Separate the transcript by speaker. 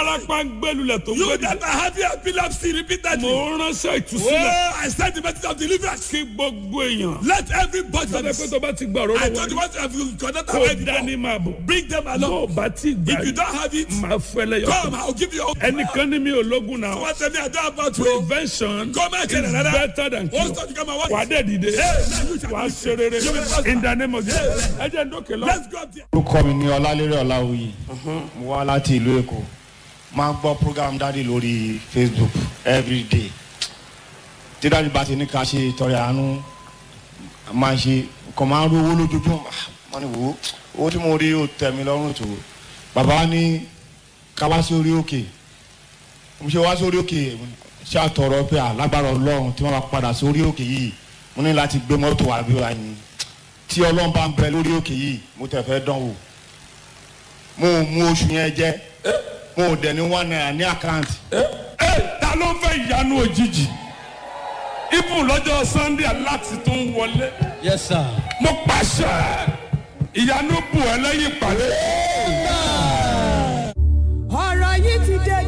Speaker 1: tárápá ń gbẹlulẹ̀ tó ń
Speaker 2: You
Speaker 1: gbẹdì.
Speaker 2: that are having epilepsy repeatedly.
Speaker 1: mo ránṣẹ́ ìtúsílẹ̀
Speaker 2: Oh, I send the message of deliverance.
Speaker 1: kí gbogbo èèyàn.
Speaker 2: Let everybody.
Speaker 1: sábẹ́ pé tó bá ti gbà ọ̀rọ̀
Speaker 2: I
Speaker 1: lọ́wọ́
Speaker 2: told you
Speaker 1: rí
Speaker 2: what have you connected
Speaker 1: kó
Speaker 2: already
Speaker 1: dání
Speaker 2: before.
Speaker 1: máa bọ̀.
Speaker 2: Bring them
Speaker 1: tó o
Speaker 2: along.
Speaker 1: bá ti gbà
Speaker 2: If you don't have it,
Speaker 1: máa fẹ́ lẹ́yọ̀.
Speaker 2: come, I'll give you.
Speaker 1: ẹnìkan ní mi ò lógun náà.
Speaker 2: What tell me I don't have about you.
Speaker 1: prevention
Speaker 2: Come and tell
Speaker 1: is
Speaker 2: another.
Speaker 1: better than
Speaker 2: What's
Speaker 1: cure.
Speaker 2: that you come and
Speaker 1: wà á
Speaker 2: what?
Speaker 1: dẹ̀ dìde wà á ṣe rere in the name of Jesus. ẹ jẹ́ ndókè lọ.
Speaker 2: Let's go up there.
Speaker 3: orúkọ mi ní ọlálérè ọláwuyì mo wá láti ìlú èkó máa ń gbọ́ program dáàdi lórí facebook everyday tí dáàdi bá ti ní ká ṣe ìtọrẹ àánú máa ṣe kàn máa ń rówó lójoojúmọ́ máa ní wò ó owó tí mo rí ó tẹ̀ mí lọ́rùn tó bàbá wa ní ká wá sí orí òkè mo ṣe wá sí orí òkè ṣàtọrọ pé alágbára ọlọ́run tí wọ́n bá padà sí orí òkè yìí mo ní láti gbé mọ́tò wá bí wàá yìí tí ọlọ́run bá ń bẹ lórí òkè yìí mo tẹ̀ fẹ́ dán wò mo ò mú oṣù yẹn jẹ mo ò dẹ̀ ní one naira ní àkáǹtì
Speaker 1: ẹ ta ló fẹ́ ìyanu òjijì ibùn lọ́jọ́ sunday aláti tó ń wọlé
Speaker 4: Yes, sir.
Speaker 1: mo pàṣẹ ìyanu bù ẹ lẹ́yìn ìpàdé